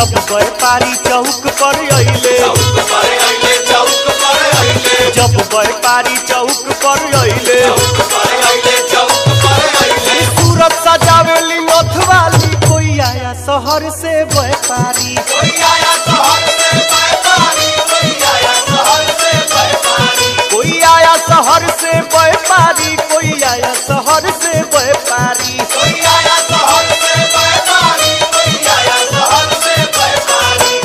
जब व्यापारी चौक पर अइले चौक पर अइले चौक पर अइले जब व्यापारी चौक पर अइले चौक पर अइले चौक पर अइले सूरत सजावेली नथवाली कोई आया शहर से व्यापारी कोई आया शहर से व्यापारी कोई आया शहर से व्यापारी कोई आया शहर से व्यापारी कोई आया शहर से व्यापारी कोई आया शहर से व्यापारी कोई आया शहर से व्यापारी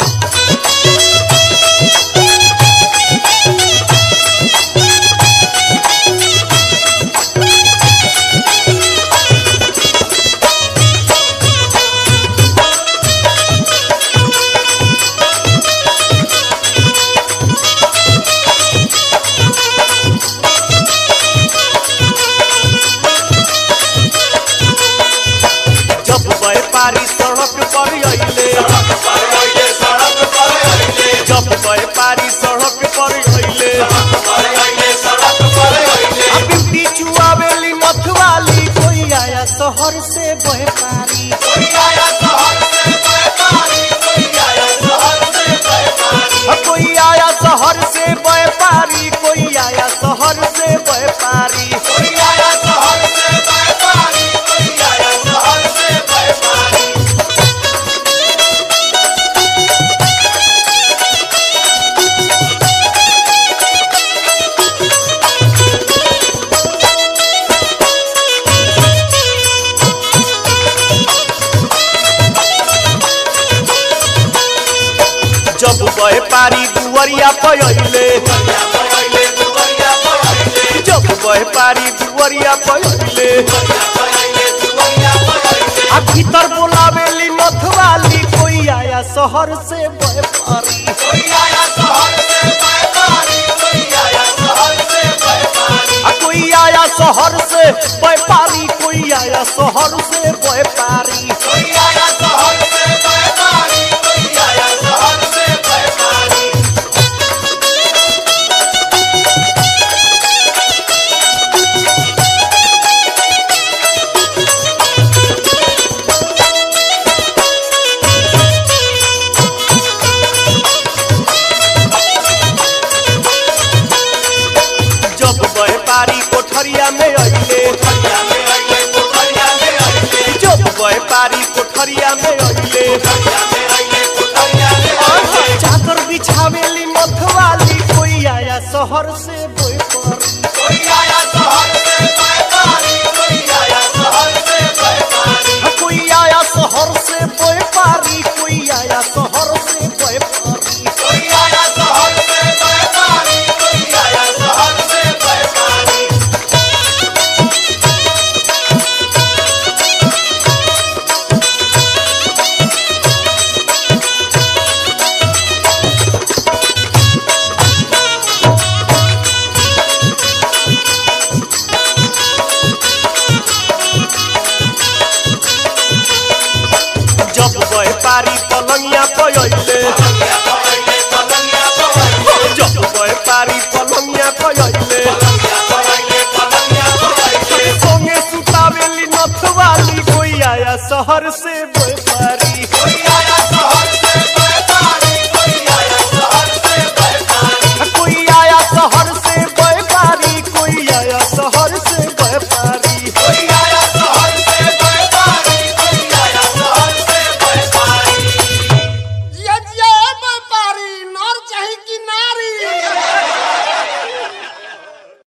जब व्यापारी सड़क पर अइले सड़क पर अइले सड़क पर अइले जब व्यापारी सड़क पर अइले सड़क पर अइले सड़क पर अइले बिंदी चुआवेली नथवाली कोई आया शहर से व्यापारी कोई आया शहर से व्यापारी कोई आया शहर से व्यापारी कोई आया शहर से व्यापारी कोई आया शहर से व्यापारी कोई आया शहर से व्यापारी कोई आया शहर से व्यापारी जब व्यापारी दुवरिया पर अइले दुवरिया पर अइले दुवरिया पर अइले जब व्यापारी दुवरिया पर अइले दुवरिया पर अइले दुवरिया पर अइले आ भीतर बोलावेली नथवाली कोई आया शहर से व्यापारी कोई आया शहर से व्यापारी कोई आया शहर से व्यापारी आ कोई आया शहर से व्यापारी कोई आया शहर से व्यापारी कोई आया शहर से व्यापारी कोई आया शहर से व्यापारी जब व्यापारी कोठरिया में अइले दुवरिया में अइले दुवरिया में अइले जब व्यापारी कोठरिया में अइले दुवरिया में अइले दुवरिया में अइले चादर बिछावेली नथवाली कोई आया शहर से व्यापारी कोई आया शहर से व्यापारी कोई आया शहर से व्यापारी आ कोई आया शहर से व्यापारी कोई आया शहर से व्यापारी कोई आया शहर से व्यापारी कोई आया शहर से व्यापारी जब व्यापारी पलंगिया पर अइले